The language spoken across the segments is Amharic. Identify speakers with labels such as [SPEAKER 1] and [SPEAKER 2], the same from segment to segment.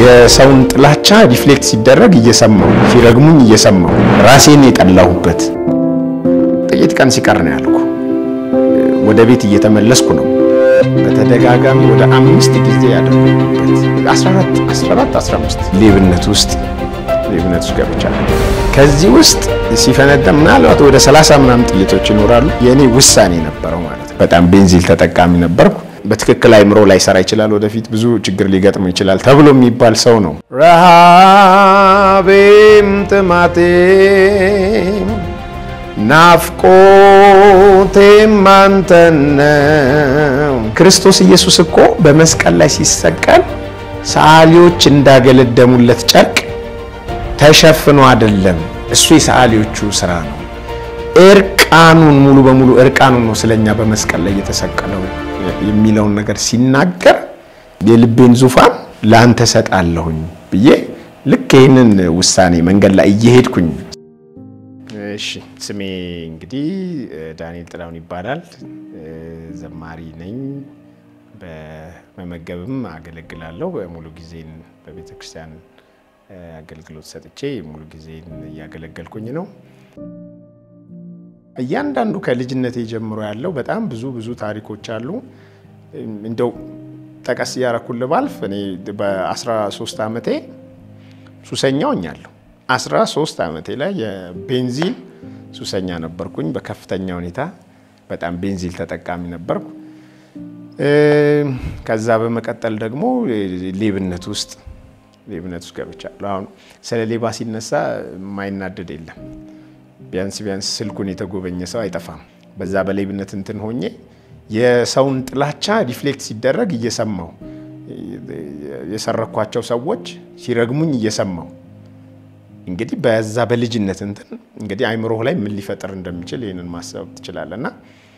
[SPEAKER 1] የሰውን ጥላቻ ሪፍሌክት ሲደረግ እየሰማው ሲረግሙኝ እየሰማው ራሴን የጠላሁበት ጥቂት ቀን ሲቀር ነው ያልኩ። ወደ ቤት እየተመለስኩ ነው። በተደጋጋሚ ወደ አምስት ጊዜ ያደረጉበት 14 14 15 ሌብነት ውስጥ ሌብነት ውስጥ ገብቻለሁ። ከዚህ ውስጥ ሲፈነዳ ምናልባት ወደ 30 ምናምን ጥይቶች ይኖራሉ። የእኔ ውሳኔ ነበረው ማለት ነው። በጣም ቤንዚል ተጠቃሚ ነበርኩ። በትክክል አይምሮ ላይ ሰራ ይችላል፣ ወደፊት ብዙ ችግር ሊገጥም ይችላል ተብሎ የሚባል ሰው ነው። ረሃቤም ጥማቴም ናፍቆቴም አንተን ነው። ክርስቶስ ኢየሱስ እኮ በመስቀል ላይ ሲሰቀል ሰዓሊዎች እንዳገለደሙለት ጨርቅ ተሸፍኖ አይደለም። እሱ የሰዓሊዎቹ ስራ ነው። እርቃኑን ሙሉ በሙሉ እርቃኑን ነው ስለኛ በመስቀል ላይ የተሰቀለው የሚለውን ነገር ሲናገር የልቤን ዙፋን ለአንተ ሰጣለሁኝ ብዬ ልክ ይህንን ውሳኔ መንገድ ላይ እየሄድኩኝ እሺ ስሜ እንግዲህ ዳንኤል ጥላሁን ይባላል። ዘማሪ ነኝ። በመመገብም አገለግላለሁ። በሙሉ ጊዜን በቤተ ክርስቲያን አገልግሎት ሰጥቼ ሙሉ ጊዜን እያገለገልኩኝ ነው። እያንዳንዱ ከልጅነቴ ጀምሮ ያለው በጣም ብዙ ብዙ ታሪኮች አሉ። እንደው ጠቀስ እያረኩልህ ባልፍ እኔ በ13 ዓመቴ ሱሰኛ ሆኛለሁ። 13 ዓመቴ ላይ የቤንዚን ሱሰኛ ነበርኩኝ። በከፍተኛ ሁኔታ በጣም ቤንዚል ተጠቃሚ ነበርኩ። ከዛ በመቀጠል ደግሞ ሌብነት ውስጥ ሌብነት ውስጥ ገብቻለሁ። አሁን ስለ ሌባ ሲነሳ የማይናደድ የለም። ቢያንስ ቢያንስ ስልኩን የተጎበኘ ሰው አይጠፋም። በዛ በሌብነት እንትን ሆኜ የሰውን ጥላቻ ሪፍሌክት ሲደረግ እየሰማው የሰረኳቸው ሰዎች ሲረግሙኝ እየሰማው እንግዲህ በዛ በልጅነት እንትን እንግዲህ አይምሮህ ላይ ምን ሊፈጥር እንደሚችል ይህንን ማሰብ ትችላለህ። እና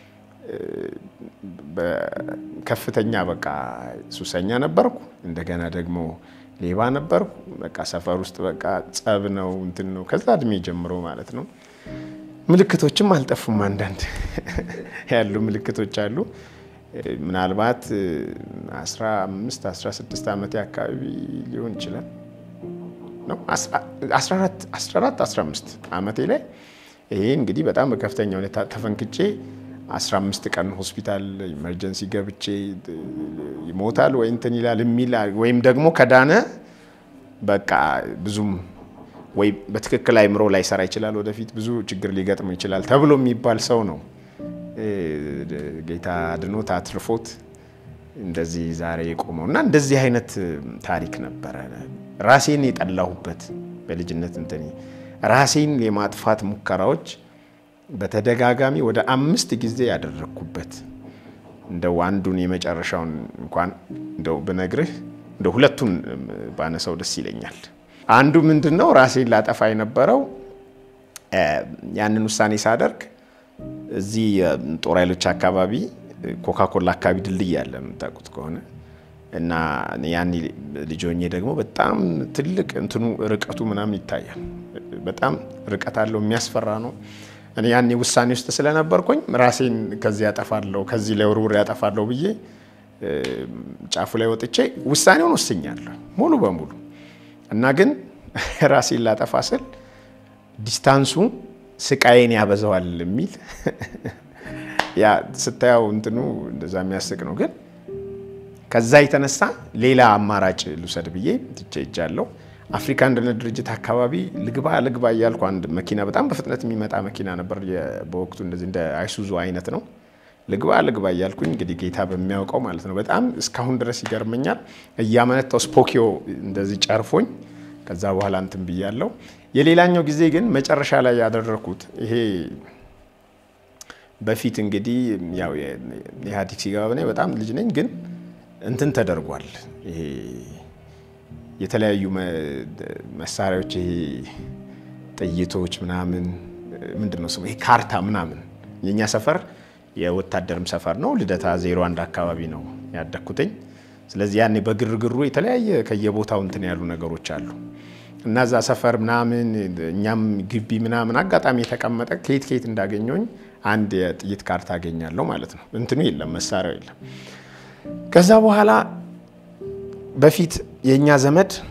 [SPEAKER 1] ከፍተኛ በቃ ሱሰኛ ነበርኩ። እንደገና ደግሞ ሌባ ነበርኩ። በቃ ሰፈር ውስጥ በቃ ጸብ ነው እንትን ነው ከዛ እድሜ ጀምሮ ማለት ነው። ምልክቶችም አልጠፉም። አንዳንድ ያሉ ምልክቶች አሉ። ምናልባት 15 16 ዓመቴ አካባቢ ሊሆን ይችላል ነው 14 15 ዓመቴ ላይ ይሄ እንግዲህ በጣም በከፍተኛ ሁኔታ ተፈንክቼ 15 ቀን ሆስፒታል ኢመርጀንሲ ገብቼ ይሞታል ወይ እንትን ይላል የሚል ወይም ደግሞ ከዳነ በቃ ብዙም ወይ በትክክል አይምሮ ላይ ሰራ ይችላል፣ ወደፊት ብዙ ችግር ሊገጥም ይችላል ተብሎ የሚባል ሰው ነው። ጌታ አድኖት አትርፎት እንደዚህ ዛሬ የቆመው እና እንደዚህ አይነት ታሪክ ነበረ። ራሴን የጠላሁበት በልጅነት እንትን ራሴን የማጥፋት ሙከራዎች በተደጋጋሚ ወደ አምስት ጊዜ ያደረግኩበት እንደው አንዱን የመጨረሻውን እንኳን እንደው ብነግርህ እንደው ሁለቱን ባነሳው ደስ ይለኛል። አንዱ ምንድን ነው ራሴን ላጠፋ የነበረው ያንን ውሳኔ ሳደርግ እዚህ ጦር ኃይሎች አካባቢ ኮካኮላ አካባቢ ድልድይ ያለ የምታውቁት ከሆነ እና ያኔ ልጅ ሆኜ ደግሞ በጣም ትልቅ እንትኑ ርቀቱ ምናምን ይታያል። በጣም ርቀት አለው፣ የሚያስፈራ ነው። እኔ ያኔ ውሳኔ ውስጥ ስለነበርኩኝ ራሴን ከዚህ ያጠፋለሁ ከዚህ ላይ ውርውር ያጠፋለሁ ብዬ ጫፉ ላይ ወጥቼ ውሳኔውን ወስኛለሁ ሙሉ በሙሉ እና ግን ራሴን ላጠፋ ስል ዲስታንሱ ስቃዬን ያበዛዋል የሚል ያ ስታየው እንትኑ እንደዛ የሚያስቅ ነው። ግን ከዛ የተነሳ ሌላ አማራጭ ልውሰድ ብዬ ትቼ ሄጃለሁ። አፍሪካ አንድነት ድርጅት አካባቢ ልግባ ልግባ እያልኩ አንድ መኪና በጣም በፍጥነት የሚመጣ መኪና ነበር። በወቅቱ እንደዚህ እንደ አይሱዙ አይነት ነው። ልግባ ልግባ እያልኩኝ እንግዲህ ጌታ በሚያውቀው ማለት ነው። በጣም እስካሁን ድረስ ይገርመኛል። እያመነታው ስፖኪዮ እንደዚህ ጨርፎኝ ከዛ በኋላ እንትን ብያለሁ። የሌላኛው ጊዜ ግን መጨረሻ ላይ ያደረኩት ይሄ በፊት እንግዲህ ያው ኢህአዴግ ሲገባ እኔ በጣም ልጅ ነኝ፣ ግን እንትን ተደርጓል። ይሄ የተለያዩ መሳሪያዎች ይሄ ጥይቶች ምናምን ምንድን ነው ስሙ ይሄ ካርታ ምናምን የእኛ ሰፈር የወታደርም ሰፈር ነው። ልደታ ዜሮ አንድ አካባቢ ነው ያደግኩትኝ። ስለዚህ ያኔ በግርግሩ የተለያየ ከየቦታው እንትን ያሉ ነገሮች አሉ እና እዛ ሰፈር ምናምን እኛም ግቢ ምናምን አጋጣሚ የተቀመጠ ከየት ከየት እንዳገኘኝ አንድ የጥይት ካርታ አገኛለሁ ማለት ነው። እንትኑ የለም መሳሪያው የለም። ከዛ በኋላ በፊት የእኛ ዘመድ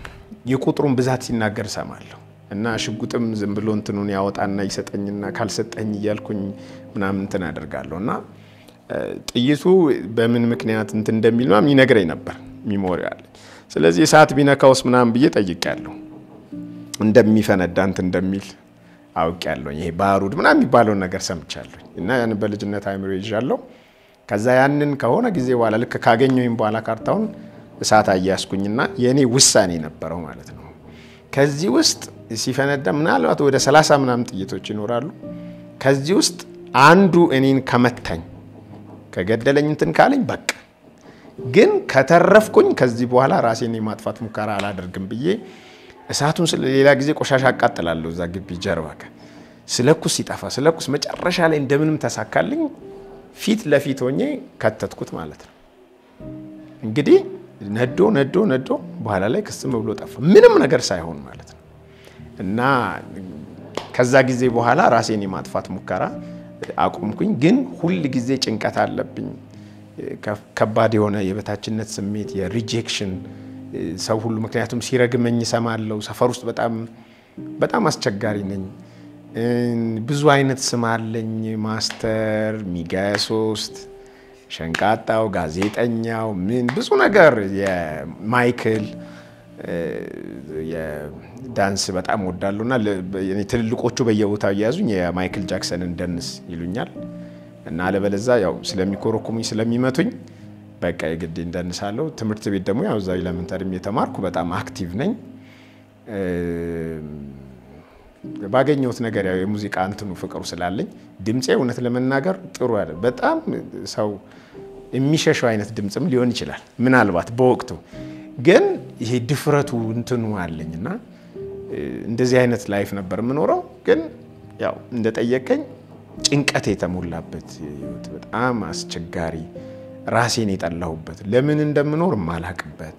[SPEAKER 1] የቁጥሩን ብዛት ሲናገር እሰማለሁ እና ሽጉጥም ዝም ብሎ እንትኑን ያወጣና ይሰጠኝና ካልሰጠኝ እያልኩኝ ምናምን እንትን አደርጋለሁ እና ጥይቱ በምን ምክንያት እንትን እንደሚል ምናምን ይነግረኝ ነበር። ሚሞሪ አለ። ስለዚህ እሳት ቢነካውስ ምናምን ብዬ ጠይቄያለሁ። እንደሚፈነዳ እንትን እንደሚል አውቄያለሁ። ይሄ ባሩድ ምናምን የሚባለውን ነገር ሰምቻለሁ እና ያንን በልጅነት አይምሮ ይዣለሁ። ከዛ ያንን ከሆነ ጊዜ በኋላ ልክ ካገኘሁኝ በኋላ ካርታውን እሳት አያያዝኩኝና የእኔ ውሳኔ ነበረው ማለት ነው። ከዚህ ውስጥ ሲፈነዳ ምናልባት ወደ ሰላሳ ምናምን ጥይቶች ይኖራሉ። ከዚህ ውስጥ አንዱ እኔን ከመታኝ ከገደለኝ እንትን ካለኝ በቃ ግን ከተረፍኩኝ ከዚህ በኋላ ራሴን የማጥፋት ሙከራ አላደርግም ብዬ እሳቱን ሌላ ጊዜ ቆሻሻ አቃጥላለሁ እዛ ግቢ ጀርባ ስለኩስ ሲጠፋ ስለኩስ መጨረሻ ላይ እንደምንም ተሳካልኝ። ፊት ለፊት ሆኜ ከተትኩት ማለት ነው። እንግዲህ ነዶ ነዶ ነዶ በኋላ ላይ ክስም ብሎ ጠፋ፣ ምንም ነገር ሳይሆን ማለት ነው። እና ከዛ ጊዜ በኋላ ራሴን የማጥፋት ሙከራ አቆምኩኝ። ግን ሁል ጊዜ ጭንቀት አለብኝ፣ ከባድ የሆነ የበታችነት ስሜት፣ የሪጀክሽን ሰው ሁሉ ምክንያቱም ሲረግመኝ እሰማለሁ። ሰፈር ውስጥ በጣም በጣም አስቸጋሪ ነኝ። ብዙ አይነት ስም አለኝ። ማስተር፣ ሚጋያ ሶስት፣ ሸንቃጣው፣ ጋዜጠኛው፣ ምን ብዙ ነገር የማይክል የዳንስ በጣም ወዳለሁ እና ትልልቆቹ በየቦታው እየያዙኝ የማይክል ጃክሰንን ደንስ ይሉኛል እና አለበለዛ ያው ስለሚኮረኩሙኝ ስለሚመቱኝ በቃ የግድ እንደንሳለሁ። ትምህርት ቤት ደግሞ ያው እዛ ኤሌመንተሪም የተማርኩ በጣም አክቲቭ ነኝ። ባገኘሁት ነገር ያው የሙዚቃ እንትኑ ፍቅሩ ስላለኝ ድምፄ እውነት ለመናገር ጥሩ ያለ በጣም ሰው የሚሸሸው አይነት ድምፅም ሊሆን ይችላል ምናልባት በወቅቱ ግን ይሄ ድፍረቱ እንትኑ አለኝ እና እንደዚህ አይነት ላይፍ ነበር የምኖረው። ግን ያው እንደጠየቀኝ ጭንቀት የተሞላበት ህይወት በጣም አስቸጋሪ ራሴን የጠላሁበት ለምን እንደምኖር የማላቅበት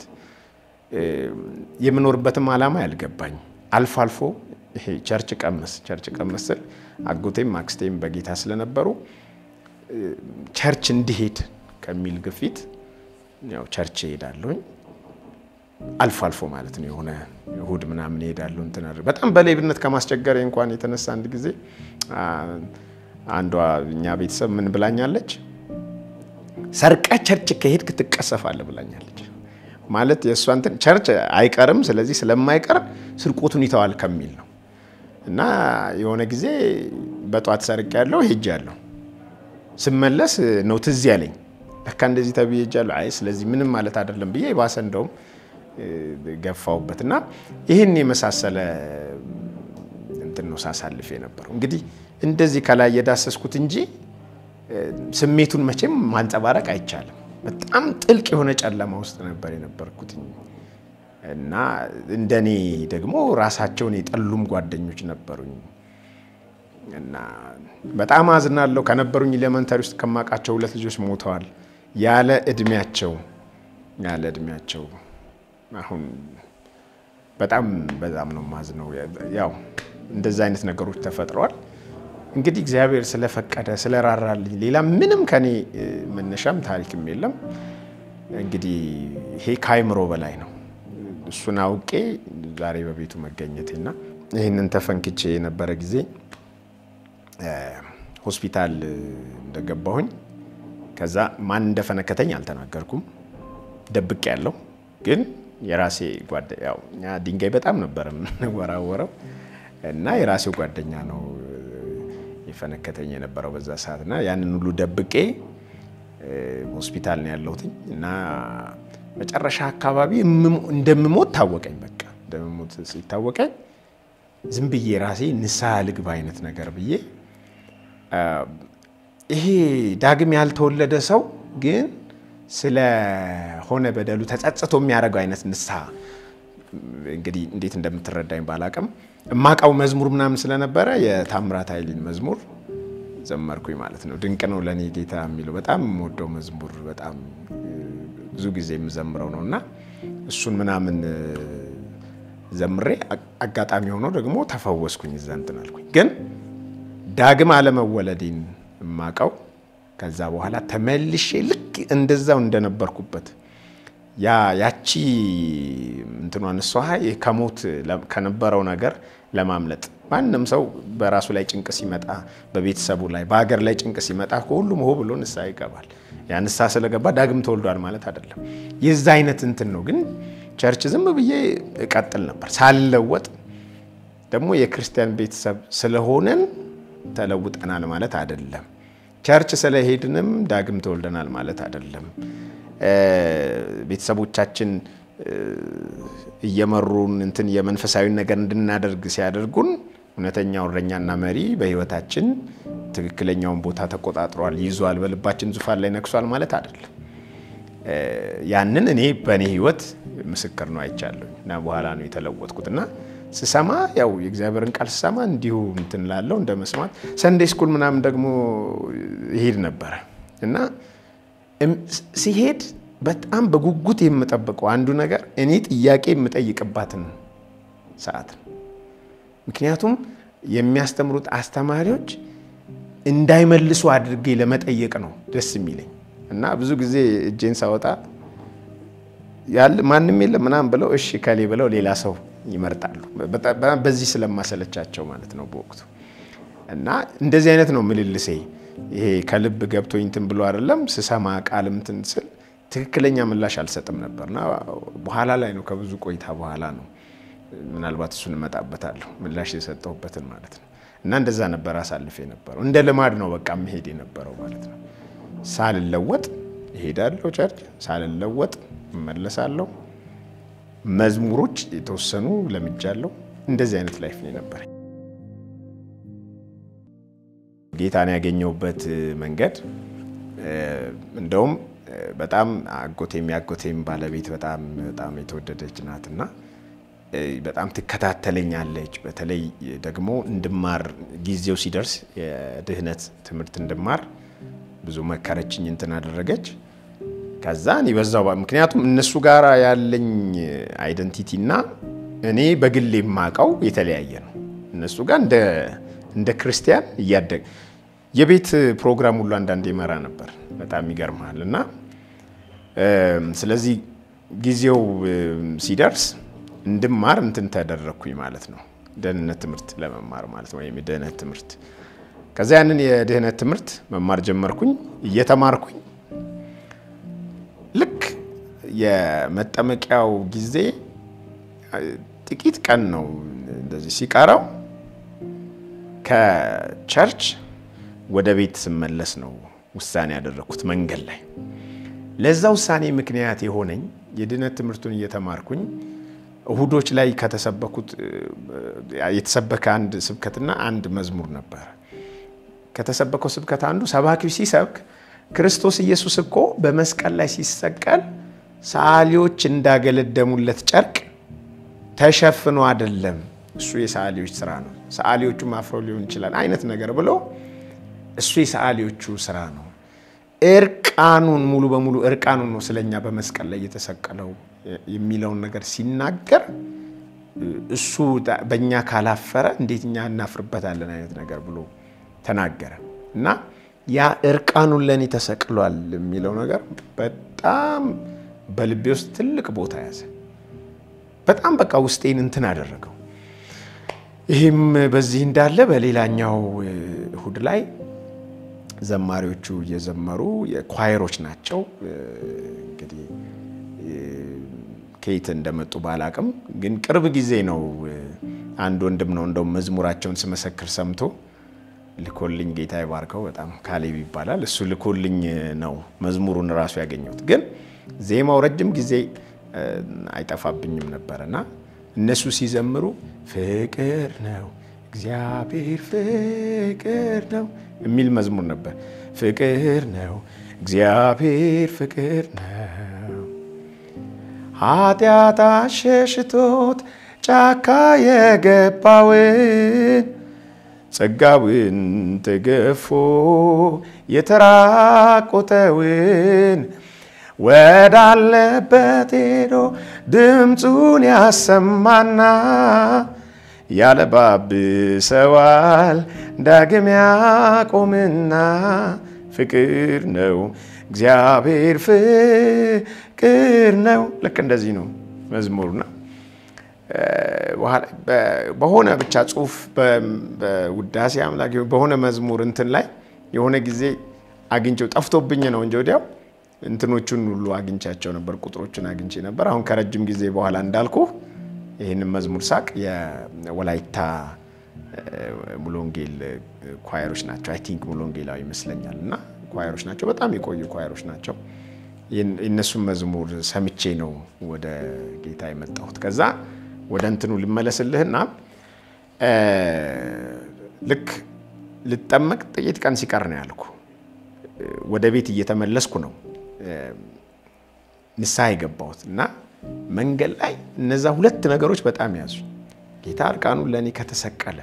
[SPEAKER 1] የምኖርበትም ዓላማ ያልገባኝ አልፎ አልፎ ይሄ ቸርች ቀመስ ቸርች ቀመስ ስል አጎቴም አክስቴም በጌታ ስለነበሩ ቸርች እንዲሄድ ከሚል ግፊት ያው ቸርች እሄዳለሁኝ። አልፎ አልፎ ማለት ነው የሆነ እሁድ ምናምን እሄዳለሁ። እንትን በጣም በሌብነት ከማስቸገር እንኳን የተነሳ አንድ ጊዜ አንዷ እኛ ቤተሰብ ምን ብላኛለች ሰርቀ ቸርች ከሄድክ ትቀሰፋለህ ብላኛለች። ማለት የእሷ እንትን ቸርች አይቀርም፣ ስለዚህ ስለማይቀር ስርቆቱን ይተዋል ከሚል ነው። እና የሆነ ጊዜ በጧት ሰርቅ ያለው ሄጅ ያለው ስመለስ ነው ትዝ ያለኝ ለካ እንደዚህ ተብዬ ሄጃለሁ። አይ ስለዚህ ምንም ማለት አይደለም ብዬ የባሰ እንደውም ገፋውበት እና ይህን የመሳሰለ እንትን ነው ሳሳልፍ የነበረው። እንግዲህ እንደዚህ ከላይ የዳሰስኩት እንጂ ስሜቱን መቼም ማንጸባረቅ አይቻልም። በጣም ጥልቅ የሆነ ጨለማ ውስጥ ነበር የነበርኩት እና እንደኔ ደግሞ ራሳቸውን የጠሉም ጓደኞች ነበሩኝ እና በጣም አዝናለሁ። ከነበሩኝ ኤሌመንተሪ ውስጥ ከማውቃቸው ሁለት ልጆች ሞተዋል ያለ እድሜያቸው ያለ እድሜያቸው። አሁን በጣም በጣም ነው ማዝነው። ያው እንደዛ አይነት ነገሮች ተፈጥረዋል። እንግዲህ እግዚአብሔር ስለፈቀደ ስለራራልኝ ሌላ ምንም ከኔ መነሻም ታሪክም የለም። እንግዲህ ይሄ ከአይምሮ በላይ ነው። እሱን አውቄ ዛሬ በቤቱ መገኘቴና ይህንን ተፈንክቼ የነበረ ጊዜ ሆስፒታል እንደገባሁኝ ከዛ ማን እንደፈነከተኝ አልተናገርኩም፣ ደብቄ ያለው ግን የራሴ ጓደኛ ያው እኛ ድንጋይ በጣም ነበር የምንወራወረው እና የራሴው ጓደኛ ነው የፈነከተኝ የነበረው በዛ ሰዓት እና ያንን ሁሉ ደብቄ ሆስፒታል ነው ያለሁት እና መጨረሻ አካባቢ እንደምሞት ታወቀኝ። በቃ እንደምሞት ሲታወቀኝ ዝም ብዬ ራሴ ንስሐ ልግባ አይነት ነገር ብዬ ይሄ ዳግም ያልተወለደ ሰው ግን ስለሆነ በደሉ ተጸጽቶ የሚያደርገው አይነት ንስሐ እንግዲህ እንዴት እንደምትረዳኝ ባላቅም እማቃው መዝሙር ምናምን ስለነበረ የታምራት ኃይሌን መዝሙር ዘመርኩኝ ማለት ነው። ድንቅ ነው ለእኔ ጌታ የሚለው በጣም የምወደው መዝሙር በጣም ብዙ ጊዜ የምዘምረው ነው እና እሱን ምናምን ዘምሬ አጋጣሚ ሆኖ ደግሞ ተፈወስኩኝ። እዛ እንትን አልኩኝ። ግን ዳግም አለመወለዴን የማቀው ከዛ በኋላ ተመልሼ ልክ እንደዛው እንደነበርኩበት ያ ያቺ እንትኗን እሷ ከሞት ከነበረው ነገር ለማምለጥ ማንም ሰው በራሱ ላይ ጭንቅ ሲመጣ በቤተሰቡ ላይ በሀገር ላይ ጭንቅ ሲመጣ ሁሉም ሆ ብሎ ንስሐ ይገባል። ያ ንስሐ ስለገባ ዳግም ተወልዷል ማለት አይደለም። የዛ አይነት እንትን ነው። ግን ቸርች ዝም ብዬ እቀጥል ነበር ሳልለወጥ። ደግሞ የክርስቲያን ቤተሰብ ስለሆነን ተለውጠናል ማለት አይደለም። ቸርች ስለሄድንም ዳግም ተወልደናል ማለት አይደለም። ቤተሰቦቻችን እየመሩን እንትን የመንፈሳዊ ነገር እንድናደርግ ሲያደርጉን እውነተኛው እረኛና መሪ በሕይወታችን ትክክለኛውን ቦታ ተቆጣጥሯል፣ ይዟል፣ በልባችን ዙፋን ላይ ነግሷል ማለት አይደለም። ያንን እኔ በእኔ ሕይወት ምስክር ነው አይቻለሁ እና በኋላ ነው የተለወጥኩት እና ስሰማ ያው የእግዚአብሔርን ቃል ስሰማ እንዲሁ እንትን ላለው እንደ መስማት ሰንዴ ስኩል ምናምን ደግሞ ይሄድ ነበረ እና ሲሄድ በጣም በጉጉት የምጠብቀው አንዱ ነገር እኔ ጥያቄ የምጠይቅባትን ሰዓት ነው። ምክንያቱም የሚያስተምሩት አስተማሪዎች እንዳይመልሱ አድርጌ ለመጠየቅ ነው ደስ የሚለኝ እና ብዙ ጊዜ እጄን ሳወጣ ያለ ማንም የለም ምናምን ብለው እሺ ከሌ ብለው ሌላ ሰው ይመርጣሉ። በዚህ ስለማሰለቻቸው ማለት ነው በወቅቱ እና እንደዚህ አይነት ነው ምልልሴ። ይሄ ከልብ ገብቶኝ እንትን ብሎ አይደለም ስሰማ ቃልም እንትን ስል ትክክለኛ ምላሽ አልሰጥም ነበርና በኋላ ላይ ነው ከብዙ ቆይታ በኋላ ነው ምናልባት እሱን እመጣበታለሁ ምላሽ የሰጠሁበትን ማለት ነው። እና እንደዛ ነበር አሳልፍ የነበረው እንደ ልማድ ነው በቃ መሄድ የነበረው ማለት ነው። ሳልለወጥ እሄዳለሁ ቸርች፣ ሳልለወጥ እመለሳለሁ። መዝሙሮች የተወሰኑ ለምጃለሁ። እንደዚህ አይነት ላይፍ ነው የነበረኝ። ጌታን ያገኘሁበት መንገድ እንደውም በጣም አጎቴም ያጎቴም ባለቤት በጣም በጣም የተወደደች ናትና በጣም ትከታተለኛለች። በተለይ ደግሞ እንድማር ጊዜው ሲደርስ የድህነት ትምህርት እንድማር ብዙ መከረችኝ፣ እንትን አደረገች። ከዛ እኔ በዛው ምክንያቱም እነሱ ጋር ያለኝ አይደንቲቲ እና እኔ በግል የማውቀው የተለያየ ነው። እነሱ ጋር እንደ ክርስቲያን እያደግ የቤት ፕሮግራም ሁሉ አንዳንድ ይመራ ነበር። በጣም ይገርማል። እና ስለዚህ ጊዜው ሲደርስ እንድማር እንትን ተደረግኩኝ ማለት ነው። ደህንነት ትምህርት ለመማር ማለት ነው፣ ወይም የደህንነት ትምህርት። ከዛ ያንን የደህንነት ትምህርት መማር ጀመርኩኝ። እየተማርኩኝ ልክ የመጠመቂያው ጊዜ ጥቂት ቀን ነው እንደዚህ ሲቀረው ከቸርች ወደ ቤት ስመለስ ነው ውሳኔ ያደረግኩት መንገድ ላይ። ለዛ ውሳኔ ምክንያት የሆነኝ የድህነት ትምህርቱን እየተማርኩኝ እሁዶች ላይ ከተሰበኩት የተሰበከ አንድ ስብከትና አንድ መዝሙር ነበረ። ከተሰበከው ስብከት አንዱ ሰባኪው ሲሰብክ ክርስቶስ ኢየሱስ እኮ በመስቀል ላይ ሲሰቀል ሰዓሊዎች እንዳገለደሙለት ጨርቅ ተሸፍኖ አይደለም፣ እሱ የሰዓሊዎች ስራ ነው፣ ሰዓሊዎቹም አፍረው ሊሆን ይችላል አይነት ነገር ብሎ እሱ የሰዓሊዎቹ ስራ ነው። እርቃኑን ሙሉ በሙሉ እርቃኑን ነው ስለኛ በመስቀል ላይ የተሰቀለው የሚለውን ነገር ሲናገር እሱ በእኛ ካላፈረ እንዴት እኛ እናፍርበታለን አይነት ነገር ብሎ ተናገረ እና ያ እርቃኑን ለእኔ ተሰቅሏል የሚለው ነገር በጣም በልቤ ውስጥ ትልቅ ቦታ ያዘ። በጣም በቃ ውስጤን እንትን አደረገው። ይህም በዚህ እንዳለ በሌላኛው እሁድ ላይ ዘማሪዎቹ እየዘመሩ የኳየሮች ናቸው እንግዲህ ከየት እንደመጡ ባላቅም፣ ግን ቅርብ ጊዜ ነው። አንድ ወንድም ነው እንደውም መዝሙራቸውን ስመሰክር ሰምቶ ልኮልኝ፣ ጌታ ይባርከው፣ በጣም ካሌብ ይባላል። እሱ ልኮልኝ ነው መዝሙሩን እራሱ ያገኘሁት። ግን ዜማው ረጅም ጊዜ አይጠፋብኝም ነበርና እነሱ ሲዘምሩ ፍቅር ነው እግዚአብሔር ፍቅር ነው የሚል መዝሙር ነበር። ፍቅር ነው እግዚአብሔር ፍቅር ነው ኃጢአት አሸሽቶት ጫካ የገባውን ጸጋውን ተገፎ የተራቆተውን ወዳለበት ሄዶ ድምፁን ያሰማና ያለባብሰዋል ዳግም ያቆምና ፍቅር ነው እግዚአብሔር ፍቅር ነው። ልክ እንደዚህ ነው መዝሙሩና በሆነ ብቻ ጽሁፍ በውዳሴ አምላክ በሆነ መዝሙር እንትን ላይ የሆነ ጊዜ አግኝቼው ጠፍቶብኝ ነው እንጂ ወዲያው እንትኖቹን ሁሉ አግኝቻቸው ነበር፣ ቁጥሮችን አግኝቼ ነበር። አሁን ከረጅም ጊዜ በኋላ እንዳልኩ ይህንን መዝሙር ሳቅ የወላይታ ሙሉ ወንጌል ኳየሮች ናቸው። አይ ቲንክ ሙሉ ወንጌላዊ ይመስለኛል እና ኳየሮች ናቸው። በጣም የቆዩ ኳየሮች ናቸው። የእነሱን መዝሙር ሰምቼ ነው ወደ ጌታ የመጣሁት። ከዛ ወደ እንትኑ ልመለስልህና ልክ ልጠመቅ ጥቂት ቀን ሲቀር ነው ያልኩ። ወደ ቤት እየተመለስኩ ነው ንስሐ የገባሁት እና መንገድ ላይ እነዛ ሁለት ነገሮች በጣም ያዙ። ጌታ እርቃኑን ለእኔ ከተሰቀለ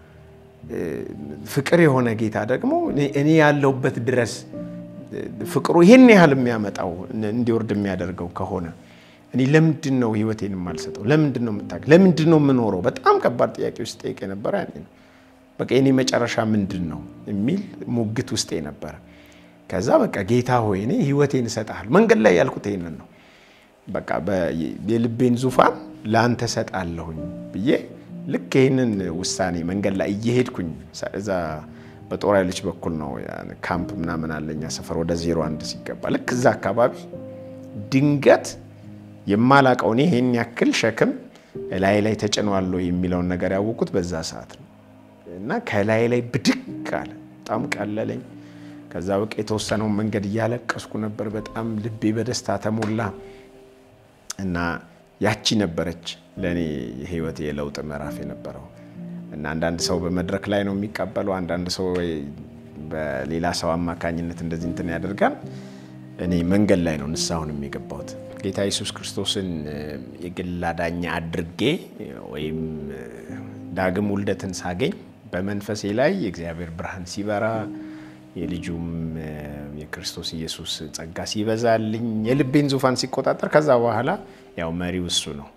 [SPEAKER 1] ፍቅር የሆነ ጌታ ደግሞ እኔ ያለሁበት ድረስ ፍቅሩ ይህን ያህል የሚያመጣው እንዲወርድ የሚያደርገው ከሆነ እኔ ለምንድን ነው ህይወቴን የማልሰጠው? ለምንድን ነው የምታ ለምንድን ነው የምኖረው? በጣም ከባድ ጥያቄ ውስጥ ጠይቅ የነበረ ያኔ ነው። በቃ የኔ መጨረሻ ምንድን ነው የሚል ሙግት ውስጤ ነበረ። ከዛ በቃ ጌታ ሆይ እኔ ህይወቴን እሰጥሃለሁ። መንገድ ላይ ያልኩት ይሄንን ነው። በቃ የልቤን ዙፋን ለአንተ እሰጣለሁኝ ብዬ ልክ ይህንን ውሳኔ መንገድ ላይ እየሄድኩኝ እዛ በጦር ኃይሎች በኩል ነው ካምፕ ምናምን አለኛ ሰፈር ወደ ዜሮ አንድ ሲገባ ልክ እዛ አካባቢ ድንገት የማላቀው እኔ ይህን ያክል ሸክም ላይ ላይ ተጭኗል የሚለውን ነገር ያወቁት በዛ ሰዓት ነው እና ከላይ ላይ ብድግ አለ። በጣም ቀለለኝ። ከዛ በቃ የተወሰነውን መንገድ እያለቀስኩ ነበር። በጣም ልቤ በደስታ ተሞላ እና ያቺ ነበረች ለእኔ የህይወት የለውጥ ምዕራፍ የነበረው እና አንዳንድ ሰው በመድረክ ላይ ነው የሚቀበለው፣ አንዳንድ ሰው በሌላ ሰው አማካኝነት እንደዚህ እንትን ያደርጋል። እኔ መንገድ ላይ ነው ንስሐውን የሚገባሁት። ጌታ ኢየሱስ ክርስቶስን የግል አዳኝ አድርጌ ወይም ዳግም ውልደትን ሳገኝ በመንፈሴ ላይ የእግዚአብሔር ብርሃን ሲበራ የልጁም የክርስቶስ ኢየሱስ ጸጋ ሲበዛልኝ የልቤን ዙፋን ሲቆጣጠር ከዛ በኋላ ያው መሪው እሱ ነው።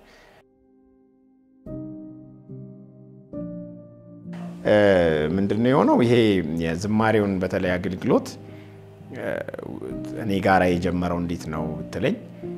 [SPEAKER 1] ምንድን ነው የሆነው? ይሄ የዝማሬውን በተለይ አገልግሎት እኔ ጋራ የጀመረው እንዴት ነው ብትለኝ፣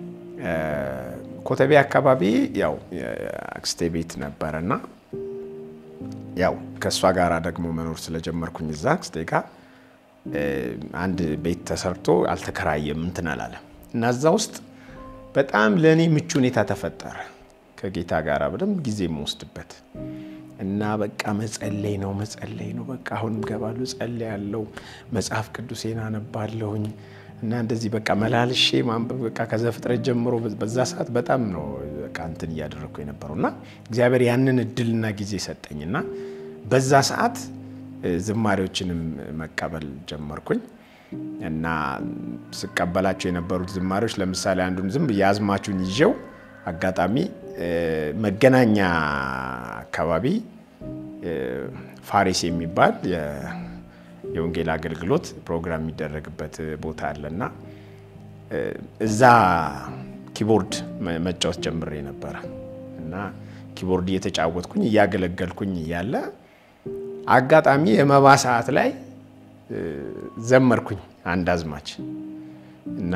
[SPEAKER 1] ኮተቤ አካባቢ ያው አክስቴ ቤት ነበረ እና ያው ከእሷ ጋራ ደግሞ መኖር ስለጀመርኩኝ እዛ አክስቴ ጋር አንድ ቤት ተሰርቶ አልተከራየም እንትን አላለም እና እዛ ውስጥ በጣም ለእኔ ምቹ ሁኔታ ተፈጠረ። ከጌታ ጋር በደንብ ጊዜ የምወስድበት እና በቃ መጸለይ ነው መጸለይ ነው። በቃ አሁንም ገባለሁ፣ ጸልያለሁ፣ መጽሐፍ ቅዱሴን አነባለሁኝ እና እንደዚህ በቃ መላልሼ ማንበብ በቃ ከዘፍጥረት ጀምሮ በዛ ሰዓት በጣም ነው በቃ እንትን እያደረግኩ የነበረው እና እግዚአብሔር ያንን እድልና ጊዜ ሰጠኝና በዛ ሰዓት ዝማሬዎችንም መቀበል ጀመርኩኝ እና ስቀበላቸው የነበሩት ዝማሬዎች ለምሳሌ አንዱን ዝም ብዬ አዝማቹን ይዤው አጋጣሚ መገናኛ አካባቢ ፋሪስ የሚባል የወንጌል አገልግሎት ፕሮግራም የሚደረግበት ቦታ አለና እዛ ኪቦርድ መጫወት ጀምሬ ነበረ እና ኪቦርድ እየተጫወትኩኝ እያገለገልኩኝ እያለ አጋጣሚ የመባ ሰዓት ላይ ዘመርኩኝ አንድ አዝማች እና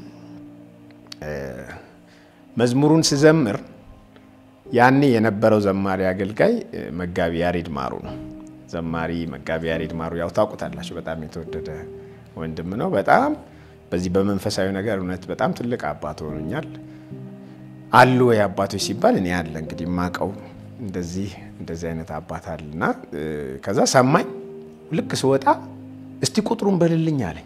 [SPEAKER 1] መዝሙሩን ስዘምር ያኔ የነበረው ዘማሪ አገልጋይ መጋቢ ያሬድ ማሩ ነው። ዘማሪ መጋቢ ያሬድ ማሩ ያው ታውቁታላችሁ። በጣም የተወደደ ወንድም ነው። በጣም በዚህ በመንፈሳዊ ነገር እውነት በጣም ትልቅ አባት ሆኖኛል። አሉ ወይ አባቶች ሲባል እኔ ያለ እንግዲህ የማውቀው እንደዚህ እንደዚህ አይነት አባት አለና ከዛ ሰማኝ። ልክ ስወጣ እስቲ ቁጥሩን በልልኝ አለኝ።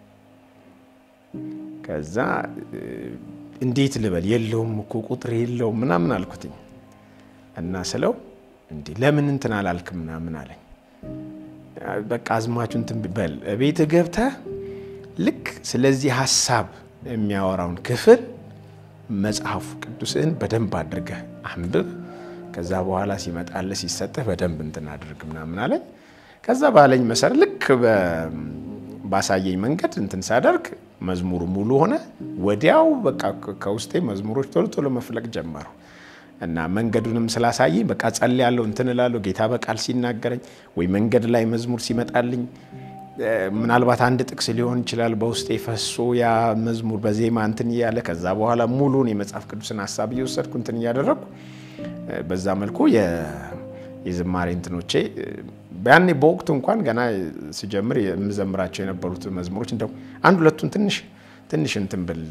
[SPEAKER 1] ከዛ እንዴት ልበል የለውም እኮ ቁጥር የለውም ምናምን አልኩትኝ እና ስለው እንዴ ለምን እንትን አላልክም ምናምን አለኝ። በቃ አዝማቹ እንትን በል ቤት ገብተህ ልክ ስለዚህ ሀሳብ የሚያወራውን ክፍል መጽሐፉ ቅዱስህን በደንብ አድርገህ አንብብ። ከዛ በኋላ ሲመጣልህ ሲሰጥህ በደንብ እንትን አድርግ ምናምን አለኝ። ከዛ ባለኝ መሰረት ልክ ባሳየኝ መንገድ እንትን ሳደርግ መዝሙሩ ሙሉ ሆነ። ወዲያው በቃ ከውስጤ መዝሙሮች ቶሎ ቶሎ መፍለቅ ጀመሩ እና መንገዱንም ስላሳየኝ በቃ ጸልያለሁ፣ እንትን እላለሁ። ጌታ በቃል ሲናገረኝ ወይ መንገድ ላይ መዝሙር ሲመጣልኝ ምናልባት አንድ ጥቅስ ሊሆን ይችላል በውስጤ ፈሶ ያ መዝሙር በዜማ እንትን እያለ ከዛ በኋላ ሙሉን የመጽሐፍ ቅዱስን ሀሳብ እየወሰድኩ እንትን እያደረግኩ በዛ መልኩ የዝማሬ እንትኖቼ ያኔ በወቅቱ እንኳን ገና ስጀምር የምዘምራቸው የነበሩት መዝሙሮች እንደው አንድ ሁለቱን ትንሽ ትንሽ እንትን ብል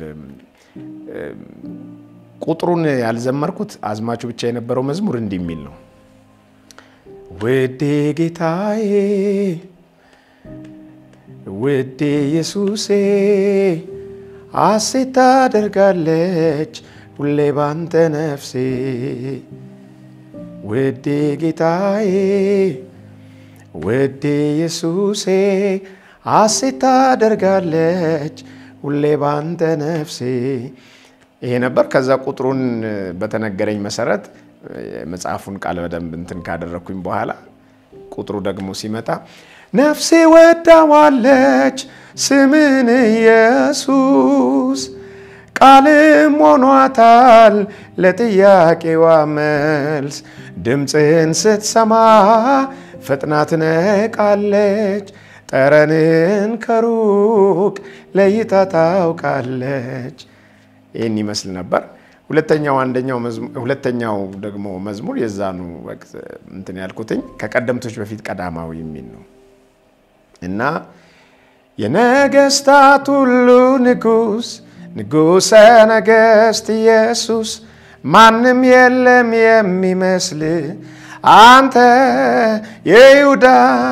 [SPEAKER 1] ቁጥሩን ያልዘመርኩት አዝማቹ ብቻ የነበረው መዝሙር እንዲህ የሚል ነው። ውዴ ጌታዬ ውዴ ኢየሱሴ ሐሴት ታደርጋለች ሁሌ ባንተ ነፍሴ ውዴ ጌታዬ ውዴ ኢየሱሴ ሐሴት ታደርጋለች ሁሌ ባንተ ነፍሴ። ይሄ ነበር። ከዛ ቁጥሩን በተነገረኝ መሰረት መጽሐፉን ቃል በደንብ እንትን ካደረግኩኝ በኋላ ቁጥሩ ደግሞ ሲመጣ ነፍሴ ወዳዋለች ስምን ኢየሱስ ቃልም ሆኗታል ለጥያቄዋ መልስ ድምፅህን ስትሰማ ፈጥና ትነቃለች ጠረንን ከሩቅ ለይታ ታውቃለች። ይህን ይመስል ነበር። ሁለተኛው አንደኛው ሁለተኛው ደግሞ መዝሙር የዛኑ ወቅት እንትን ያልኩትኝ ከቀደምቶች በፊት ቀዳማዊ የሚል ነው እና የነገስታት ሁሉ ንጉስ ንጉሰ ነገስት ኢየሱስ ማንም የለም የሚመስል አንተ የይሁዳ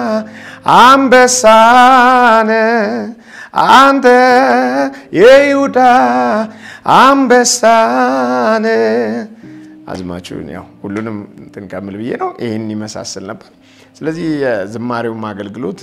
[SPEAKER 1] አንበሳነ አንተ የይሁዳ አንበሳነ። አዝማችሁን ያው ሁሉንም እንትን ከምል ብዬ ነው። ይህን ይመሳሰል ነበር። ስለዚህ የዝማሬውም አገልግሎት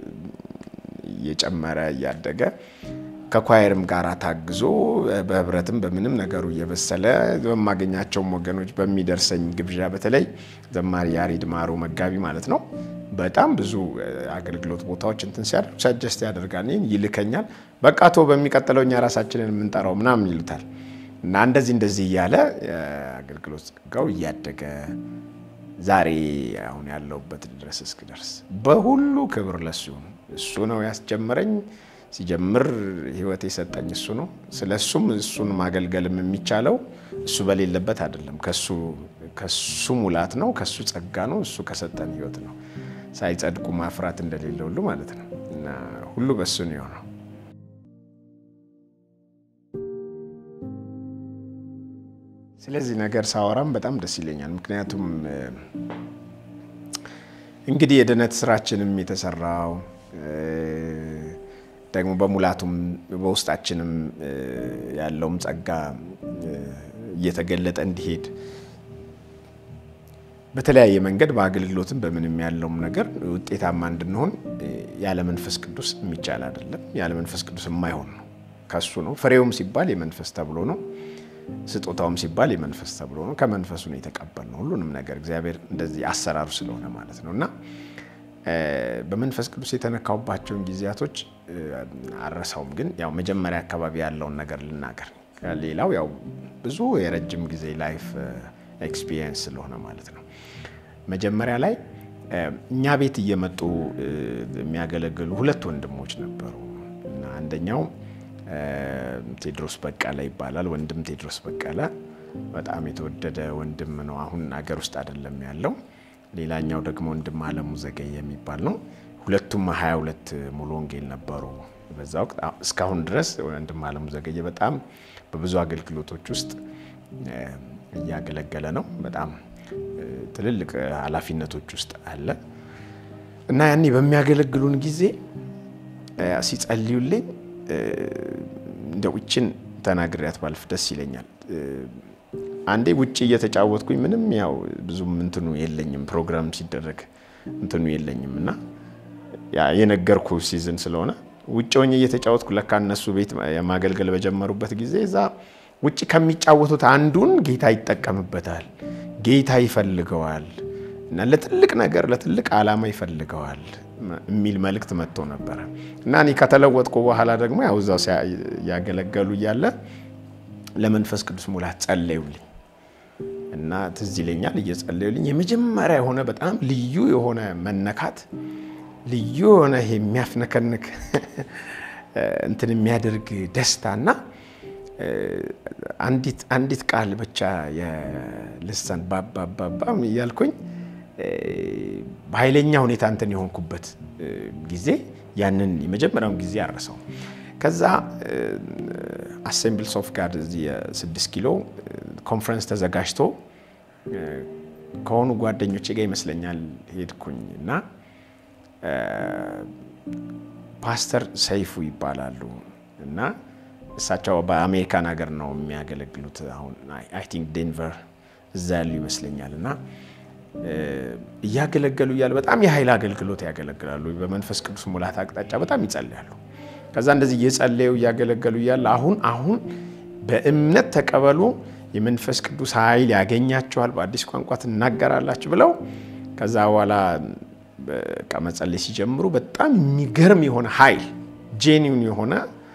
[SPEAKER 1] እየጨመረ እያደገ ከኳየርም ጋር ታግዞ በህብረትም በምንም ነገሩ እየበሰለ በማገኛቸውም ወገኖች በሚደርሰኝ ግብዣ በተለይ ዘማሪ ያሬድ ማሩ መጋቢ ማለት ነው በጣም ብዙ አገልግሎት ቦታዎች እንትን ሲያደርግ ሰጀስት ያደርጋል፣ ይልከኛል። በቃ ቶ በሚቀጥለው እኛ ራሳችንን የምንጠራው ምናምን ይሉታል እና እንደዚህ እንደዚህ እያለ አገልግሎት ጸጋው እያደገ ዛሬ አሁን ያለሁበት ድረስ እስክደርስ በሁሉ ክብር ለሱ ይሁን። እሱ ነው ያስጀመረኝ። ሲጀምር ህይወት የሰጠኝ እሱ ነው። ስለ እሱም እሱን ማገልገልም የሚቻለው እሱ በሌለበት አይደለም። ከሱ ሙላት ነው፣ ከሱ ጸጋ ነው፣ እሱ ከሰጠን ህይወት ነው። ሳይጸድቁ ማፍራት እንደሌለ ሁሉ ማለት ነው እና ሁሉ በእሱ ነው የሆነው። ስለዚህ ነገር ሳወራም በጣም ደስ ይለኛል። ምክንያቱም እንግዲህ የድነት ስራችንም የተሰራው ደግሞ በሙላቱም በውስጣችንም ያለውም ጸጋ እየተገለጠ እንዲሄድ በተለያየ መንገድ በአገልግሎትም በምንም ያለውም ነገር ውጤታማ እንድንሆን ያለ መንፈስ ቅዱስ የሚቻል አይደለም። ያለ መንፈስ ቅዱስ የማይሆን ነው። ከሱ ነው። ፍሬውም ሲባል የመንፈስ ተብሎ ነው። ስጦታውም ሲባል የመንፈስ ተብሎ ነው። ከመንፈሱ ነው የተቀበልነው ሁሉንም ነገር እግዚአብሔር እንደዚህ አሰራሩ ስለሆነ ማለት ነው እና በመንፈስ ቅዱስ የተነካውባቸውን ጊዜያቶች አረሳውም። ግን ያው መጀመሪያ አካባቢ ያለውን ነገር ልናገር። ሌላው ያው ብዙ የረጅም ጊዜ ላይፍ ኤክስፒሪየንስ ስለሆነ ማለት ነው። መጀመሪያ ላይ እኛ ቤት እየመጡ የሚያገለግሉ ሁለት ወንድሞች ነበሩ እና አንደኛው ቴድሮስ በቀለ ይባላል። ወንድም ቴድሮስ በቀለ በጣም የተወደደ ወንድም ነው። አሁን አገር ውስጥ አይደለም ያለው። ሌላኛው ደግሞ ወንድም አለሙ ዘገየ የሚባል ነው። ሁለቱም ሀያ ሁለት ሙሉ ወንጌል ነበሩ በዛ ወቅት። እስካሁን ድረስ ወንድም አለሙ ዘገየ በጣም በብዙ አገልግሎቶች ውስጥ እያገለገለ ነው። በጣም ትልልቅ ኃላፊነቶች ውስጥ አለ እና ያኔ በሚያገለግሉን ጊዜ ሲጸልዩልኝ እንደው ይችን ተናግሬያት ባልፍ ደስ ይለኛል። አንዴ ውጭ እየተጫወትኩኝ ምንም ያው ብዙም እንትኑ የለኝም ፕሮግራም ሲደረግ እንትኑ የለኝም እና የነገርኩ ሲዝን ስለሆነ ውጭ ሆኜ እየተጫወትኩ ለካ እነሱ ቤት የማገልገል በጀመሩበት ጊዜ እዛ ውጭ ከሚጫወቱት አንዱን ጌታ ይጠቀምበታል፣ ጌታ ይፈልገዋል እና ለትልቅ ነገር ለትልቅ ዓላማ ይፈልገዋል የሚል መልእክት መጥቶ ነበረ እና እኔ ከተለወጥኩ በኋላ ደግሞ ያው እዛው ያገለገሉ እያለ ለመንፈስ ቅዱስ ሙላት ጸለዩልኝ እና ትዝ ይለኛል እየጸለዩልኝ የመጀመሪያ የሆነ በጣም ልዩ የሆነ መነካት ልዩ የሆነ የሚያፍነከንክ እንትን የሚያደርግ ደስታና አንዲት ቃል ብቻ የልሳን ባባባባም እያልኩኝ በኃይለኛ ሁኔታ እንትን የሆንኩበት ጊዜ ያንን የመጀመሪያውን ጊዜ አረሰው። ከዛ አሴምብልስ ኦፍ ጋድ እዚህ የስድስት ኪሎ ኮንፈረንስ ተዘጋጅቶ ከሆኑ ጓደኞቼ ጋር ይመስለኛል ሄድኩኝ እና ፓስተር ሰይፉ ይባላሉ እና እሳቸው በአሜሪካን ሀገር ነው የሚያገለግሉት። አሁን አይ ቲንክ ዴንቨር እዛ ያሉ ይመስለኛል እና እያገለገሉ እያለ በጣም የኃይል አገልግሎት ያገለግላሉ። በመንፈስ ቅዱስ ሙላት አቅጣጫ በጣም ይጸልያሉ። ከዛ እንደዚህ እየጸለዩ እያገለገሉ እያለ አሁን አሁን በእምነት ተቀበሉ፣ የመንፈስ ቅዱስ ኃይል ያገኛቸዋል፣ በአዲስ ቋንቋ ትናገራላችሁ ብለው ከዛ በኋላ በቃ መጸለይ ሲጀምሩ በጣም የሚገርም የሆነ ኃይል ጄኒውን የሆነ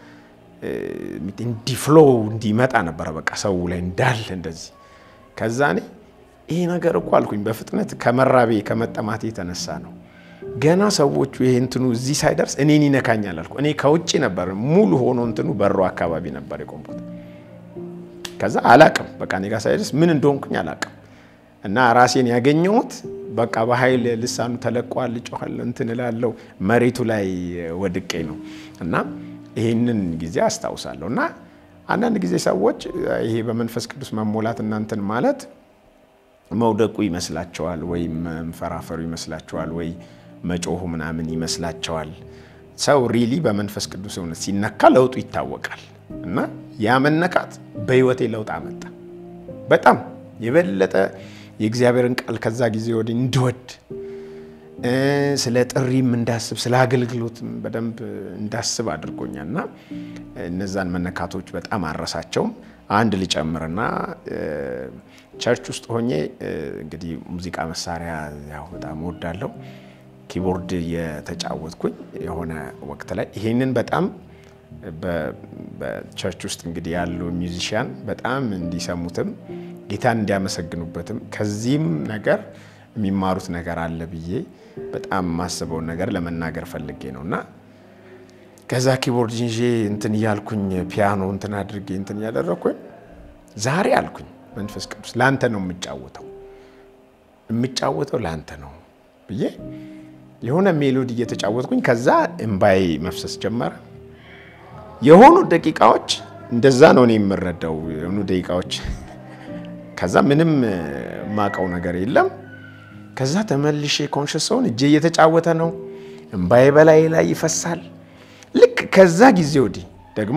[SPEAKER 1] እንዲፍሎው እንዲመጣ ነበረ በቃ ሰው ላይ እንዳለ እንደዚህ ከዛ እኔ ይሄ ነገር እኮ አልኩኝ በፍጥነት ከመራቤ ከመጠማቴ የተነሳ ነው። ገና ሰዎቹ ይሄ እንትኑ እዚህ ሳይደርስ እኔን ይነካኛል አልኩ። እኔ ከውጭ ነበር ሙሉ ሆኖ እንትኑ በሮ አካባቢ ነበር የቆምኩት። ከዛ አላቅም በቃ እኔ ጋር ሳይደርስ ምን እንደሆንኩኝ አላቅም። እና ራሴን ያገኘሁት በቃ በኃይል ልሳኑ ተለቋል፣ ጮኋል፣ እንትን እላለሁ መሬቱ ላይ ወድቄ ነው እና ይህንን ጊዜ አስታውሳለሁ። እና አንዳንድ ጊዜ ሰዎች ይሄ በመንፈስ ቅዱስ መሞላት እናንትን ማለት መውደቁ ይመስላቸዋል፣ ወይ መንፈራፈሩ ይመስላቸዋል፣ ወይ መጮሁ ምናምን ይመስላቸዋል። ሰው ሪሊ በመንፈስ ቅዱስ እውነት ሲነካ ለውጡ ይታወቃል። እና ያ መነካት በህይወቴ ለውጥ አመጣ። በጣም የበለጠ የእግዚአብሔርን ቃል ከዛ ጊዜ ወዲህ እንድወድ ስለ ጥሪም እንዳስብ ስለ አገልግሎትም በደንብ እንዳስብ አድርጎኛል። እና እነዛን መነካቶች በጣም አረሳቸውም። አንድ ልጨምርና ቸርች ውስጥ ሆኜ እንግዲህ ሙዚቃ መሳሪያ ያው በጣም እወዳለሁ። ኪቦርድ የተጫወትኩኝ የሆነ ወቅት ላይ ይሄንን በጣም በቸርች ውስጥ እንግዲህ ያሉ ሚውዚሽያን በጣም እንዲሰሙትም ጌታን እንዲያመሰግኑበትም ከዚህም ነገር የሚማሩት ነገር አለ ብዬ በጣም የማስበውን ነገር ለመናገር ፈልጌ ነው እና ከዛ ኪቦርድ ይዤ እንትን እያልኩኝ ፒያኖ እንትን አድርጌ እንትን እያደረግኩኝ ዛሬ አልኩኝ መንፈስ ቅዱስ ለአንተ ነው የምጫወተው የምጫወተው ለአንተ ነው ብዬ የሆነ ሜሎዲ እየተጫወትኩኝ ከዛ እምባዬ መፍሰስ ጀመረ። የሆኑ ደቂቃዎች እንደዛ ነው እኔ የምረዳው የሆኑ ደቂቃዎች ከዛ ምንም የማውቀው ነገር የለም። ከዛ ተመልሼ ኮንሽስ ሰውን እጄ እየተጫወተ ነው፣ እምባዬ በላይ ላይ ይፈሳል። ልክ ከዛ ጊዜ ወዲህ ደግሞ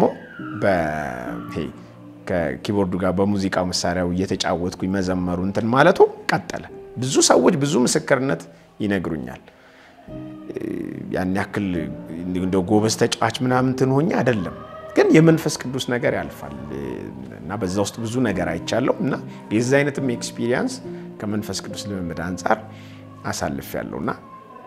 [SPEAKER 1] ከኪቦርዱ ጋር በሙዚቃ መሳሪያው እየተጫወትኩኝ መዘመሩ እንትን ማለቱ ቀጠለ። ብዙ ሰዎች ብዙ ምስክርነት ይነግሩኛል። ያን ያክል እንደ ጎበዝ ተጫዋች ምናምን እንትን ሆኜ አይደለም፣ ግን የመንፈስ ቅዱስ ነገር ያልፋል እና በዛ ውስጥ ብዙ ነገር አይቻለሁ እና የዚ አይነትም ኤክስፒሪየንስ ከመንፈስ ቅዱስ ልምምድ አንጻር አሳልፍ ያለው እና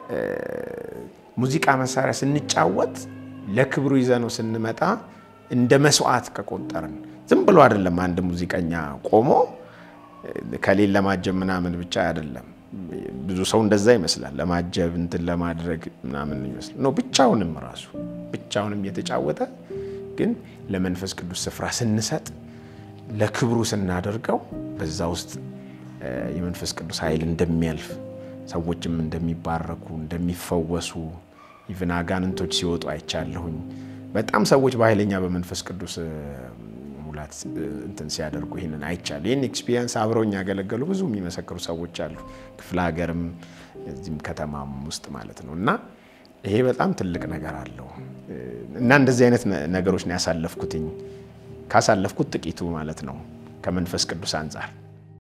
[SPEAKER 1] ሙዚቃ መሳሪያ ስንጫወት ለክብሩ ይዘነው ስንመጣ እንደ መስዋዕት ከቆጠርን ዝም ብሎ አይደለም። አንድ ሙዚቀኛ ቆሞ ከሌን ለማጀብ ምናምን ብቻ አይደለም። ብዙ ሰው እንደዛ ይመስላል። ለማጀብ እንትን ለማድረግ ምናምን ይመስላል ነው። ብቻውንም ራሱ ብቻውንም እየተጫወተ ግን ለመንፈስ ቅዱስ ስፍራ ስንሰጥ ለክብሩ ስናደርገው በዛ ውስጥ የመንፈስ ቅዱስ ኃይል እንደሚያልፍ ሰዎችም እንደሚባረኩ እንደሚፈወሱ ኢቭን አጋንንቶች ሲወጡ አይቻለሁኝ። በጣም ሰዎች በኃይለኛ በመንፈስ ቅዱስ ሙላት እንትን ሲያደርጉ ይህንን አይቻለሁ። ይህን ኤክስፒሪየንስ አብረውኝ ያገለገሉ ብዙ የሚመሰክሩ ሰዎች አሉ፣ ክፍለ ሀገርም እዚህም ከተማም ውስጥ ማለት ነው። እና ይሄ በጣም ትልቅ ነገር አለው እና እንደዚህ አይነት ነገሮች ነው ያሳለፍኩትኝ ካሳለፍኩት ጥቂቱ ማለት ነው ከመንፈስ ቅዱስ አንጻር